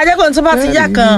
ajẹ́kọ̀ọ́ tó bá ti yá kan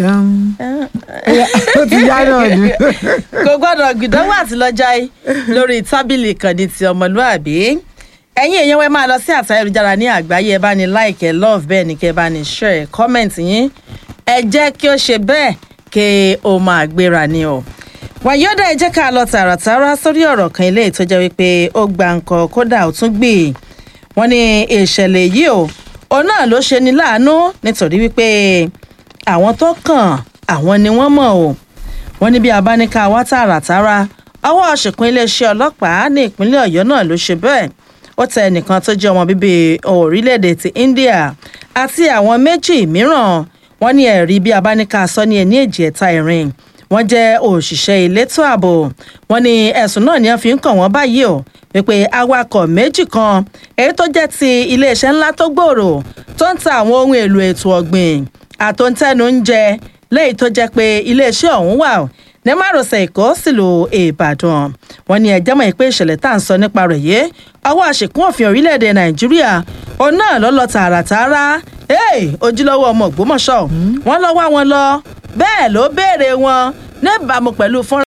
ó ti yá náà ni. kò gbọ́dọ̀ gbìdánwò àti lọ́jà yìí lórí tábìlì ìkànnì ti ọmọlúàbí ẹ̀yin èèyàn wẹ́ máa lọ sí àtà ayélujára ní àgbáyé ẹ bá ní like ẹ love bẹ́ẹ̀ ni kẹ́ ẹ bá ní share comment yín ẹ jẹ́ kí ó ṣe bẹ́ẹ̀ kí ó máa gbéra ni o wàyọ́dà ẹ jẹ́ ká lọ tààràtàrà sórí ọ̀rọ̀ kan ilé tó jẹ́ wípé ó gba nǹkan kódà ó tún gbé wọ́n ní ìṣẹ̀lẹ̀ yìí o òun náà ló ṣe ní láàánú nítorí wípé àwọn tó kàn àwọn ni wọ́n mọ̀ o wọ́n ní bí abáníká wá tààràtàrà ọwọ́ ṣìkún iléeṣẹ́ ọlọ́pàá ní ìpínlẹ̀ ọ̀yọ́ náà ló ṣe bẹ́ẹ̀ ó tẹ ẹnìkan tó jẹ́ ọmọ bíbí orílẹ̀-èdè ti india àti àwọn méjì mìíràn wọ́n ní ẹ̀rí bí abáníká sọ ní ẹni èjì ẹ̀ta ìrìn wọ́n jẹ́ òṣìṣẹ́ elétò ààbò wọ́n ní ẹ̀sùn náà ni wọ́n fi ń kàn wọ́n báyìí o wípé awakọ̀ méjì kan èyí tó jẹ́ ti iléeṣẹ́ ńlá tó gbòòrò tó ń ta àwọn ohun èlò ètò ọ̀gbìn àtòńtẹ́nu ń jẹ lẹ́yìn tó jẹ́ pé iléeṣẹ́ ọ̀hún wà ní márosẹ̀ èkó sílùú ìbàdàn wọ́n ní ẹjẹ́ mọ̀ pé ìṣẹ̀lẹ̀ tá à ń sọ nípa rẹ̀ yé ọwọ́ àṣekún òfin orílẹ̀-èdè nàìjíríà òun náà ló lọ tààràtààrà ojúlówó ọmọ ògbómọ̀ṣọ́ wọ́n lọ wá wọn lọ bẹ́ẹ̀ ló béèrè wọn níbàámu pẹ̀lú fọ́nrán.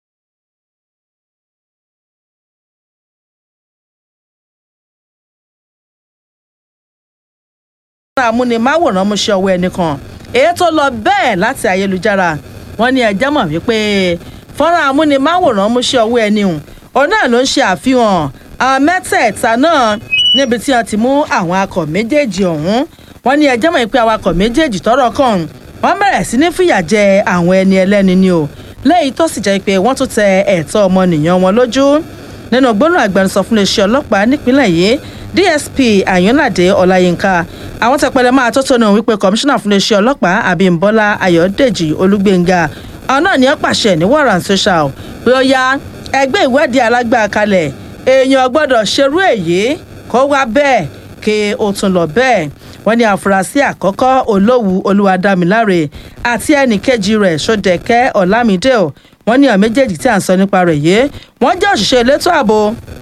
amúnimáwòrán mú ṣe ọwọ́ ẹnìkan èyí tó lọ bẹ́ẹ̀ láti ayélujára wọ́n ní ẹjẹ́ mọ̀ wípé fọ́nrán amúnimáwòrán mú ṣe ọwọ́ ẹni hùn òun náà ló ń ṣe àfihàn àwọn mẹ́tẹ̀ẹ̀ta náà níbi tí wọ́n ti mú àwọn akọ̀ méjèèjì ọ̀hún wọ́n ní ẹjẹ́ mọ̀ pé awakọ̀ méjèèjì tọ́rọ̀ kàn wọ́n bẹ̀rẹ̀ sí ní fìyà jẹ àwọn ẹni ẹlẹ́ni ni o lẹ́yìn tó sì jẹ́ pé wọ́n tún tẹ ẹ̀tọ́ ọmọnìyàn wọn lójú nínú gbóná agbẹnusọ fún iléeṣẹ́ ọlọ́pàá nípínlẹ̀ yìí dsp ayọ̀nàdé ọláyínká àwọn tẹpẹlẹ máa tó tónú wípé kọmíṣánná fún iléeṣẹ́ ọlọ́pàá abímbọ́lá ayọ̀dèjì olúgbéngà àwọn náà ní ó pàṣẹ ní warren social pé ó yá ẹgbẹ́ ìwádìí alágbára kalẹ̀ èèyàn gbọ́dọ̀ ṣerú èyí kó wá bẹ́ẹ̀ kí ó tún lọ bẹ́ẹ̀ wọ́n ní àfúrásì àkọ́kọ́ olówù olúwadámiláre àti ẹnì kejì rẹ̀ sódẹ̀kẹ́ ọ̀làmídé o wọ́n ní àwọn méjèèjì tí à ń sọ nípa rẹ̀ yìí wọ́n jẹ́ òṣìṣẹ́ elétò ààbò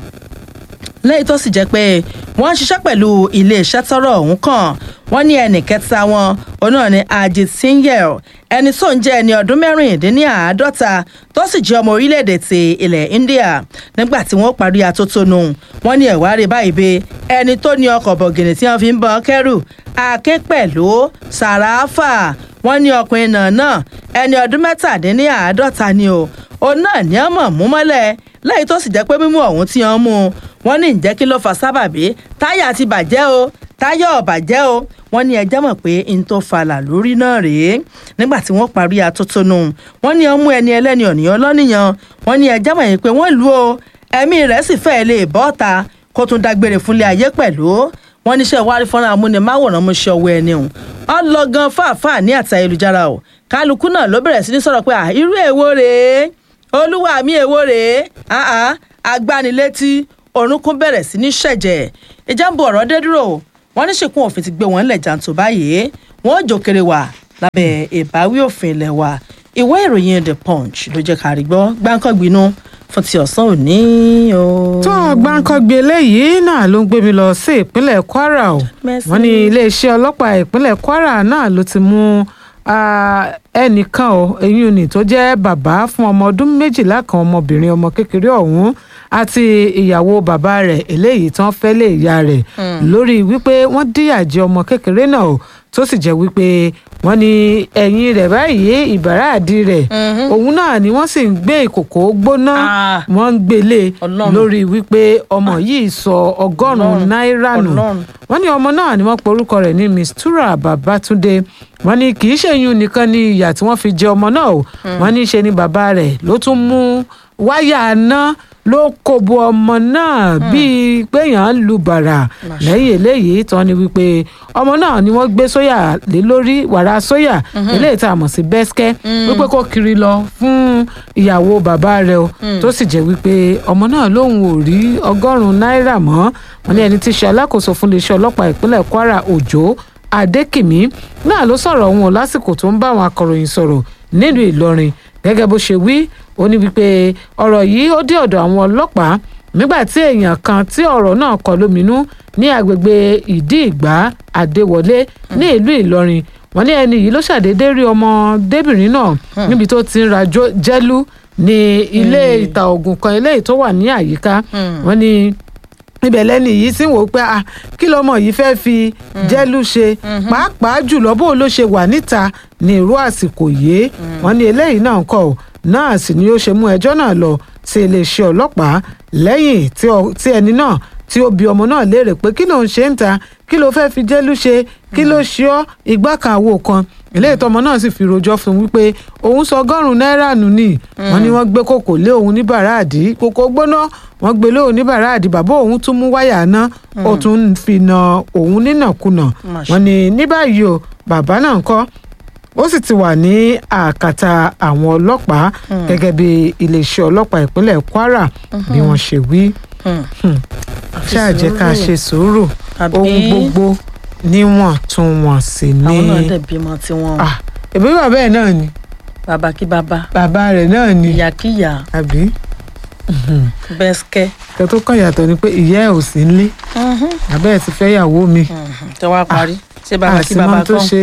lẹ́yìn tó sì jẹ́ pé wọ́n ń ṣiṣẹ́ pẹ̀lú iléeṣẹ́ tọ́rọ̀ ọ̀hún kàn wọ́n ní ẹnì kẹta wọn òun náà ní ajit sinyel ẹni tó ń jẹ́ ẹni ọdún mẹ́rìndínláàádọ́ta tó sì jẹ́ ọmọ orílẹ̀-èdè ti ilẹ̀ india nígbà tí wọ́n parí atótónu wọ́n ní ẹ̀wárí báyìí bẹ ẹni tó ní ọkọ̀ bọ̀gìnì tí wọ́n fi ń bọ́ kẹ́rù aké pẹ̀lú sàràáfà wọ́n ní ọkùnrin náà náà ẹni ọdún mẹ́tàdínláàádọ́ta ni o òun náà ní ọmọ mú mọ́lẹ̀ lẹ́yìn tó sì jẹ́ pé mímú ọ̀hún tí wọ́n mú wọ́n ní ǹjẹ́ kí ló fa sábàbí táyà ti bàjẹ́ o táyà ò bàjẹ́ o wọ́n ní ẹjẹ́ mọ̀ pé n tó falà lórí náà rèé nígbà tí wọ́n parí atótónu wọ́n ní ọmú ẹni ẹlẹ́ni ọ̀nìyàn lọ́nìyàn wọ́n ní ẹjẹ́ mọ̀ pé wọ́n lù ó ẹ̀mí rẹ̀ sì fẹ́ẹ́ lè bọ́ ta kó tún dágbére fúnlé ayé pẹ̀lú wọ́n níṣẹ́ wárí fọ́nrán amúnimáwòrán mú ṣe ọwọ́ ẹni hùn ọlọ́gán fàáfàá ní àti ayélujára o kálukú náà ló bẹ̀rẹ̀ sí ní sọ̀rọ̀ pé irú èwo rèé olúwa mi èwo rèé agbanilétí orúnkún bẹ̀rẹ̀ sí ní ṣẹ̀jẹ̀ ìjàmbá ọ̀rọ̀ dé dúró wọ́n ní ṣìkún òfin ti gbé wọn lẹ̀ jàǹtò báyìí wọ́n ò jòkèrè wà lábẹ́ ìbáwí òfin ilẹ̀ wa ìwé ìròyìn the punch ló jẹ́ kárí gbọ́ gbáǹkọ́gbinú fún ti ọ̀sán òní o. tó gbáǹkọ́gbé eléyìí náà ló ń gbé mi lọ sí ìpínlẹ̀ kwara o wọ́n ní iléeṣẹ́ ọlọ́pàá ìpínlẹ̀ kwara náà ló ti mú ẹnìkan o eyín ni tó jẹ́ bàbá fún ọmọ ọdún méjìlá kan ọmọbìnrin ọmọ kékeré ọ̀hún àti ìyàwó bàbá rẹ̀ eléyìí tán fẹ́ lé ìyá rẹ̀ lórí wípé wọ́n díyà jẹ ọmọ kékeré náà o tó sì jẹ́ wípé wọ́n ní ẹ̀yìn rẹ̀ báyìí ìbàrá àdí rẹ̀ òun náà ni wọ́n sì ń gbé ìkòkò gbóná wọ́n ń gbélé lórí wípé ọmọ yìí sọ ọgọ́rùn-ún náírà nù wọ́n ní ọmọ náà ni wọ́n pe orúkọ rẹ̀ ní mistura babatunde wọ́n ní kì í ṣèyún nìkan ní ìyà tí wọ́n fi jẹ ọmọ náà o wọ́n ní ṣe ni bàbá rẹ̀ ló tún mú wáyà náà ló kó bo ọmọ náà bíi péyàn ń lu bàrà lẹ́yìn eléyìí tán ni wípé ọmọ náà ni wọ́n gbé sóyà lé lórí wàrà sóyà eléyìí tá a mọ̀ sí bẹ́sikẹ́ wípé kó kiri lọ fún ìyàwó bàbá rẹ̀ o tó sì jẹ́ wípé ọmọ náà lòun ò rí ọgọ́rùn-ún náírà mọ́ wọn ní ẹni tí í ṣe alákòóso fún iléeṣẹ́ ọlọ́pàá ìpínlẹ̀ kwara òjò adékìmí náà ló sọ̀rọ̀ òun lásìkò tó ń bá àwọn akọ̀ròyìn sọ̀rọ̀ nílùú ìlọrin gẹ́gẹ́ bó ṣe wí ó ní wípé ọ̀rọ̀ yìí ó dé ọ̀dọ̀ àwọn ọlọ́pàá nígbà tí èèyàn kan tí ọ̀rọ̀ náà kọ lóminú ní agbègbè ìdí ìgbà àdéwọlé ní ìlú ìlọrin wọ́n ní ẹni yìí ló ṣàdédé rí ọmọdébìnrin náà níbi tó ti ń ra jó- jẹ́lú ní ilé ìta oògùn kan eléyìí tó wà ní àyíká wọ́n ní ibẹ̀ lẹ́ni yìí sì ń wò ó pé ah kí lọ́mọ yìí fẹ́ fi jẹ́lú ṣe pàápàá jùlọ bó ló ṣe wà níta ní irú àsìkò yìí wọ́n ní eléyìí náà kọ́ ọ́ náà sì ni ó ṣe mú ẹjọ́ náà lọ sí iléeṣẹ́ ọlọ́pàá lẹ́yìn tí ọ- tí ẹni náà tí ó bi ọmọ náà léèrè pé kí ló ń ṣe ń ta kí ló fẹ́ fi jẹ́lú ṣe kí ló ṣe ọ́ igbá kan àwo kan ilé ìtọ́mọ náà sì fi rojọ́ fún un wípé òun sọ ọgọ́rùn-ún náírà nù ní wọ́n ní wọ́n gbé kòkò lé òun ní bàràdì kòkò gbóná wọ́n gbé lé òun ní bàràdì bàbá òun tún mú wáyà ná ó tún ń fi na òun nínàkunà Mà ṣe. wọ́n ní ní báyìí o bàbá náà ń kọ́ ó sì ti wà ní àkàtà àwọn ọlọ́pàá gẹ́gẹ́ bí iléeṣẹ́ ọlọ́pàá ìpínlẹ̀ Kwara bí wọ́n ṣe wí ṣáà jẹ́ ká ṣe sùúrù Àbí? ohun gbogbo níwọ̀ntúnwọ̀nsì ni àwọn náà dẹ̀ bímọ tiwọn Ah, ẹbí bàbá ẹ̀ náà ni bàbá kí bàbá bàbá rẹ̀ náà ni ìyá kí ìyá àbí bẹ́sikẹ́ kẹ́ tó kàn yàtọ̀ ni pé ìyá ẹ̀ ò sí nílé bàbá ẹ̀ ti fẹ́ yàwó mi tẹ wá parí ṣé bàbá kí àsìmọ́ bàbá tó kàn ṣe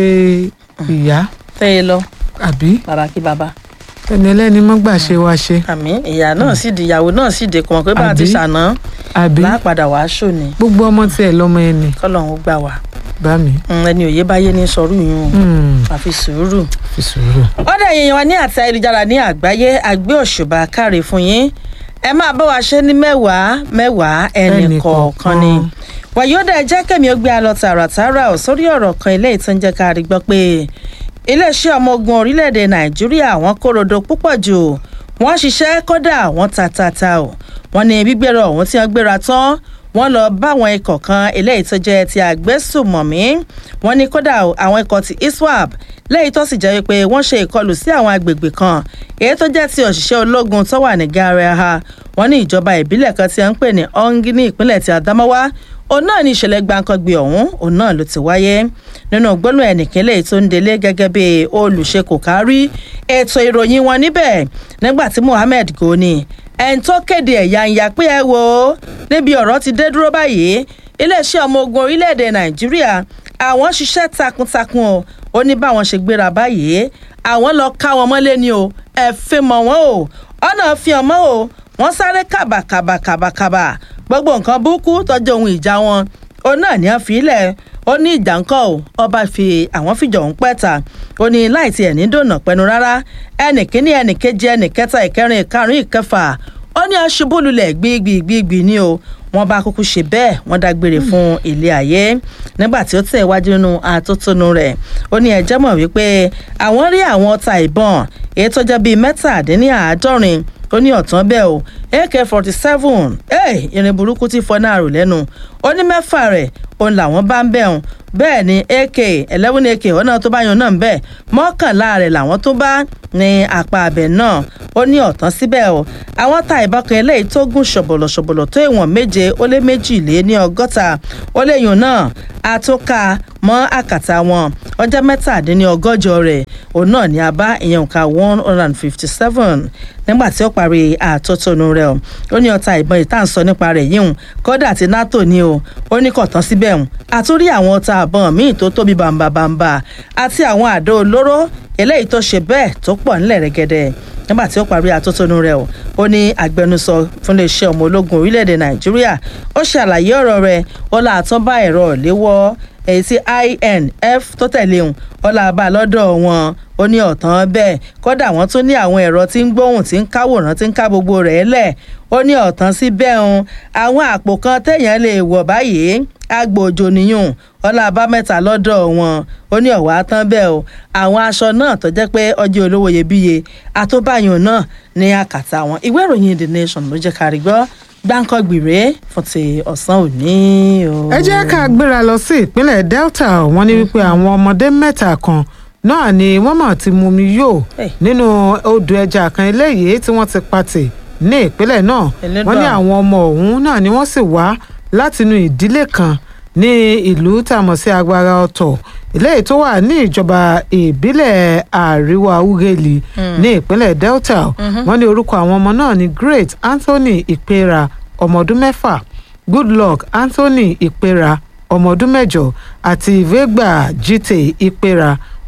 ìyá tẹ́ ẹ lọ àbí bàbá kí bàbá ẹni ẹlẹ́ni mọ́ gbà ṣe wá ṣe àmì ìyá náà sì di ìyàwó náà sì dé kọmọ pé bá a ti Àbí? ṣàná àbí láàpadà wàá ṣòní gbogbo ọmọ tiẹ̀ lọ́mọ ẹni kọ́lọ́hún gbà wá bá mi Mm, ẹni òye báyé ní sọrú yún o Hmm, àfi sùúrù. fi sùúrù. ọ̀dà èèyàn wa ní àti ayélujára ní àgbáyé àgbé òṣùbà káre fún yín ẹ máa bá wa ṣe ní mẹ́wàá mẹ́wàá ẹnì Ẹnì kọ̀ọ̀kan ni. kọ̀ọ̀kan. wàyódà ẹ jẹ́ kẹ́mi ó gbé a lọ tààràtààrà ò sórí ọ̀rọ̀ kan ilé ìtàn jẹ́ ká rí gbọ́ pé iléeṣẹ́ ọmọ ogun orílẹ̀-èdè nàìjíríà wọ́n kórodo púpọ̀ jù wọ́n ṣiṣẹ́ kódà wọ́n ta ta ta ò wọ́n ní gbígbéra ọ̀hún tí wọ́n gbéra tán wọ́n lọ bá àwọn ikọ̀ kan eléyìí tó jẹ́ ti àgbésùmọ̀mí wọ́n ní kódà o, àwọn ikọ̀ ti iswap lẹ́yìn tó sì jẹ́ wípé wọ́n ṣe ìkọlù sí àwọn agbègbè kan èyí tó jẹ́ ti òṣìṣẹ́ ológun tó wà ní garaha wọ́n ní ìjọba ìbílẹ̀ kan tí wọ́n ń pè ní ongi ní ìpínlẹ̀ ti adamawa òun náà ní ìṣẹ̀lẹ̀ gbàǹkangbè ọ̀hún òun náà ló ti wáyé nínú gbólóhùn ẹnìkínlẹ̀ tó ń delé gẹ́gẹ́ bí olùṣe kò kárí ètò ìròyìn wọn níbẹ̀ nígbà tí Mohammed Goni ẹni tó kéde ẹ̀yà ń ya pé ẹ wo níbi ọ̀rọ̀ ti dé dúró báyìí iléeṣẹ́ ọmọ ogun orílẹ̀-èdè Nàìjíríà àwọn ṣiṣẹ́ takuntakun o ó ní báwọn ṣe gbéra báyìí àwọn lọ ká wọn mọ́lé ni o ẹ fi mọ̀ wọ́n o ọ̀nà fi hàn mọ́ o wọ́n sáré kàbàkàbàkàbàkàbà gbogbo nǹkan burúkú tọ́jú ohun ìjà wọn ó náà ní wọ́n fi ilẹ̀ ó ní ìjà ńkọ́ o ọba fi àwọn fìjọ ń pẹ́ta ó ní láì tiẹ̀ ní dònà pẹnu rárá ẹnì kíní ẹnì kejì ẹnì kẹta ìkẹrin ìkarùn ìkẹfà ó ní aṣubúlulẹ̀ gbígbígbígbí ni o wọ́n bá kúkú ṣe bẹ́ẹ̀ wọ́n dágbére fún ilé ayé nígbà tí ó tẹ̀ wájú nínú atótónu rẹ̀ ó ní ẹjẹ́ mọ̀ wípé àwọn rí àwọn ọta ìbọn èyí tó jẹ́ bíi mẹ́tàdínláàádọ́rin ó ní ọ̀tán bẹ́ẹ̀ o ak forty seven irin burúkú tí fọ́nà àrò lẹ́nu ó ní mẹ́fà rẹ̀ òun làwọn bá ń bẹ̀ hùn bẹ́ẹ̀ ni ak eleven ak ọ̀nà tó bá yan náà ń bẹ̀ mọ́kànlá rẹ̀ làwọn tó bá ní apá abẹ náà ó ní ọ̀tán síbẹ̀ o àwọn ta ìbọn kan eléyìí tó gùn ṣọ̀bọ̀lọ̀ ṣọ̀bọ̀lọ̀ tó ìwọ̀n méje ó lé méjì lé ní ọgọ́ta ó léyìn náà àtúnkà mọ́ àkàtà wọn ọjọ́ mẹ́tàdínlọ́gọ́jọ rẹ̀ òun náà ní a bá ìyẹn nǹka one hundred and fifty seven nígbà tí ó parí àtótónu rẹ̀ o ó ní ọta ìbọn ìta ń sọ nípa rẹ̀ yíhun kódà ti nato ni o ó ní kò tán síbẹ̀ hùn àtúrí àwọn ọta àbọ̀n míì tó tóbi bàǹbàǹbà àti àwọn àdó olóró eléyìí tó ṣe bẹ́ẹ̀ tó pọ̀ ńlẹ̀ rẹ́gẹ́dẹ́ nígbà tí ó parí àtótónu rẹ̀ o ó ní agbẹnusọ fún iléeṣẹ́ ọmọ ológun orílẹ̀-èdè nàìjíríà ó ṣe àlàyé ọ̀rọ̀ rẹ̀ ó là tán bá ẹ̀rọ ìléwọ́ èyí tí inf tó tẹ̀lé òun ó là bá lọ́dọ̀ wọn ó ní ọ̀tán bẹ́ẹ̀ kódà wọ́n tún ní àwọn ẹ̀rọ tí ń gbóhùn tí ń káwòrán tí ń ká gbogbo rẹ̀ lẹ̀ ó ní ọ̀tán sí bẹ́ẹ̀ òun àwọn àpò kan téèyàn lè wọ̀ báyìí agbòjò nìyún ọlá mẹ́ta lọ́dọ̀ wọn ó ní ọ̀wá tán bẹ́ẹ̀ o àwọn aṣọ náà tó jẹ́ pé ọjọ́ olówó iyebíye àtúbàyàn náà ní àkàtà wọn ìwé ìròyìn the nation ló jẹ́ kárí gbọ́ gbáǹkọ́ gbìrè fún ti ọ̀sán òní o. ẹ jẹ́ ká gbéra lọ sí ìpínlẹ̀ delta wọ́n ní wípé àwọn ọmọdé mẹ́ta kan náà ni wọ́n mọ̀ ti mumi yó Hey. nínú odò ẹja kan eléyìí tí wọ́n ti patì ní ìpínlẹ̀ náà Elédùà. wọ́n ní àwọn ọmọ ọ̀hún náà ni wọ́n sì wá látinú ìdílé kan ní ìlú tá a mọ̀ sí agbára ọ̀tọ̀ eléyìí tó wà ní ìjọba ìbílẹ̀ àríwá ugeli ní ìpínlẹ̀ delta wọ́n ní orúkọ àwọn ọmọ náà ní great anthony ìpera ọmọ ọdún mẹ́fà goodluck anthony ìpera ọmọ ọdún mẹ́jọ àti vegba jite ìpera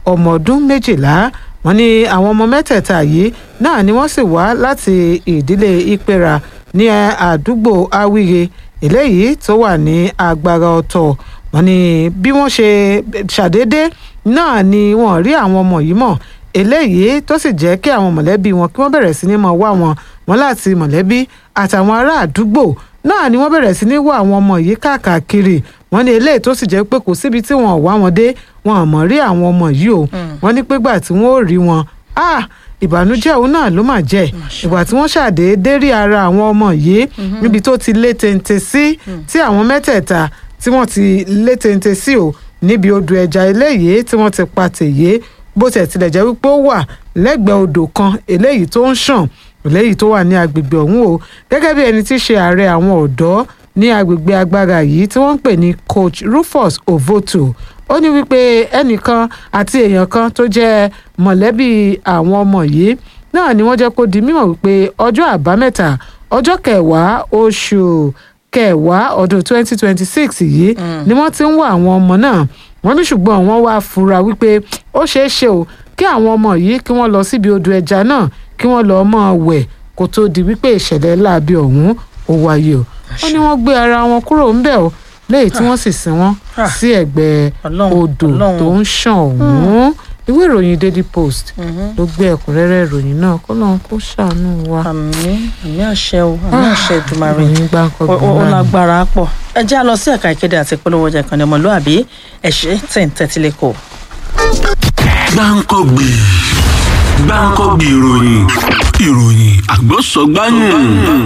ọmọ ọdún méjìlá wọ́n ní àwọn ọmọ mẹ́tẹ̀ẹ̀ta yìí náà ni wọ́n sì wá láti ìdílé ìpera ní àdúgbò awíye eléyìí tó wà ní agbára ọ̀tọ̀ wọ́n ní bí wọ́n ṣe ṣàdédé náà ni wọ́n rí àwọn ọmọ yìí mọ̀ eléyìí tó sì jẹ́ kí àwọn mọ̀lẹ́bí wọn kí wọ́n bẹ̀rẹ̀ sí ní mọ̀ wá wọn wọn láti mọ̀lẹ́bí àtàwọn ará àdúgbò náà ni wọ́n bẹ̀rẹ̀ sí ní wá àwọn ọmọ yìí káàkiri wọ́n ní eléyìí tó sì jẹ́ pé kò síbi tí wọ́n wá wọn dé wọn àmọ́ rí àwọn ọmọ yìí o wọ́n ní pégbà tí wọ́n ò rí wọn ah ìbànújẹ́ òun náà ló mà jẹ́ ìgbà tí wọ́n ṣàdédé rí ara àwọn ọmọ yìí níbi tó ti lé téńté sí tí àwọn mẹ́tẹ̀ẹ̀ta tí wọ́n ti lé téńté sí o níbi odò ẹja eléyìí tí wọ́n ti pa tèyé bó tẹ̀ tilẹ̀ jẹ́ wípé ó wà lẹ́gbẹ̀ẹ́ odò kan eléyìí tó ń ṣàn eléyìí tó wà ní agbègbè ọ̀hún o gẹ́gẹ́ bí ẹni tí í ṣe ààrẹ àwọn ọ̀dọ́ ní agbègbè agbára yìí tí wọ́n ń pè ní coach Rufus Ovoto ó ní wípé ẹnìkan àti èèyàn kan tó jẹ́ mọ̀lẹ́bí àwọn ọmọ yìí náà ni wọ́n jẹ́ kó di mímọ̀ wípé ọjọ́ àbámẹ́ta ọjọ́ kẹwàá oṣù kẹwàá ọdún 2026 yìí ni wọ́n ti ń wá àwọn ọmọ náà wọ́n ní ṣùgbọ́n wọ́n wá fura wípé ó ṣeé ṣe o kí àwọn ọmọ yìí kí wọ́n lọ síbi odò ẹja náà kí wọ́n lọ́ọ́ mọ́ wẹ̀ kó tó di wípé ìṣẹ̀lẹ̀ láabi ọ̀hún ó wáyé o wọ́n ní wọ́n gbé ara wọn kúrò ńbẹ̀ o léyìí tí wọ́n sì sin wọ́n sí ẹ̀gbẹ́ odò tó ń ṣàn ọ̀hún ìwé ìròyìn Daily Post ló gbé ẹ̀kúnrẹ́rẹ́ ìròyìn náà kó lóun kó ṣàánú wa. àmì àmì àṣẹ o àmì àṣẹ ìdùmarè ìròyìn gbáǹkọ ó ó lágbára pọ̀ ẹ jẹ́ à lọ sí ẹ̀ka ìkéde àti ìpolówó ọjà ìkànnì ọmọlúàbí ẹ̀ṣẹ́ tẹ̀ ń tẹ́tí lẹ́kọ̀ọ́. gbáǹkọ́gbì gbáǹkọ́gbì ìròyìn ìròyìn àgbọ̀sọ̀gbáyùn.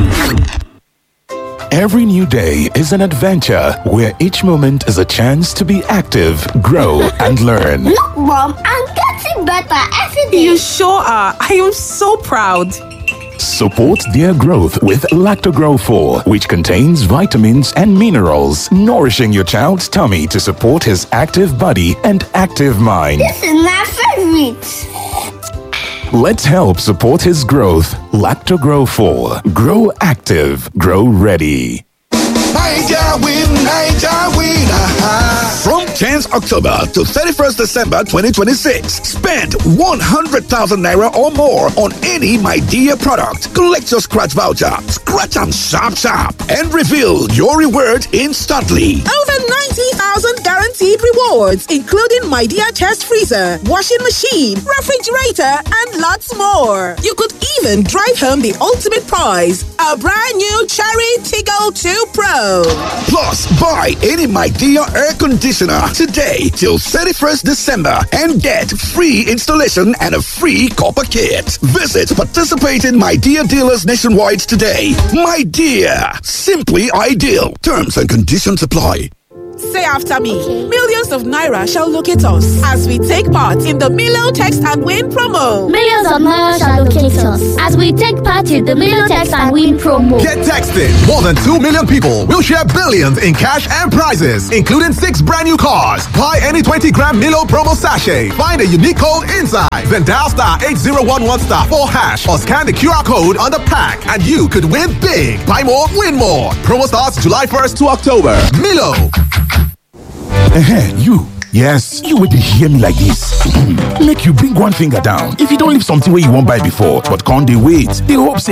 Every new day is an adventure where each moment is a chance to be active, grow, and learn. Look, Mom, I'm getting better every day. You sure are. I am so proud. Support their growth with Lactogrow 4, which contains vitamins and minerals, nourishing your child's tummy to support his active body and active mind. This is my favorite. Let's help support his growth. Lactogrow 4. Grow active, grow ready. Niger win, Niger win. Aha. From 10th October to 31st December 2026, spend 100,000 naira or more on any My Dear product. Collect your scratch voucher, scratch and sharp sharp, and reveal your reward instantly. Over 90,000 guaranteed rewards, including My Dear Chest Freezer, washing machine, refrigerator, and lots more. You could even drive home the ultimate prize a brand new Cherry Tiggle 2 Pro. Plus, buy any My Dear air conditioner today till 31st December and get free installation and a free copper kit. Visit participating My Dear dealers nationwide today. My Dear, simply ideal. Terms and conditions apply. Say after me. Millions of Naira shall locate us as we take part in the Milo Text and Win promo. Millions of Naira shall locate us as we take part in the Milotex and Win promo. Get texted. More than 2 million people will share billions in cash and prizes, including six brand new cars. Buy any 20 gram Milo promo sachet. Find a unique code inside. Then dial star 8011 star 4 hash or scan the QR code on the pack and you could win big. Buy more, win more. Promo starts July 1st to October. Milo. Ehen, you. Yes, you will hear me like this. Make you bring one finger down. If you don't leave something where you won't buy before, but can't they wait? They hope say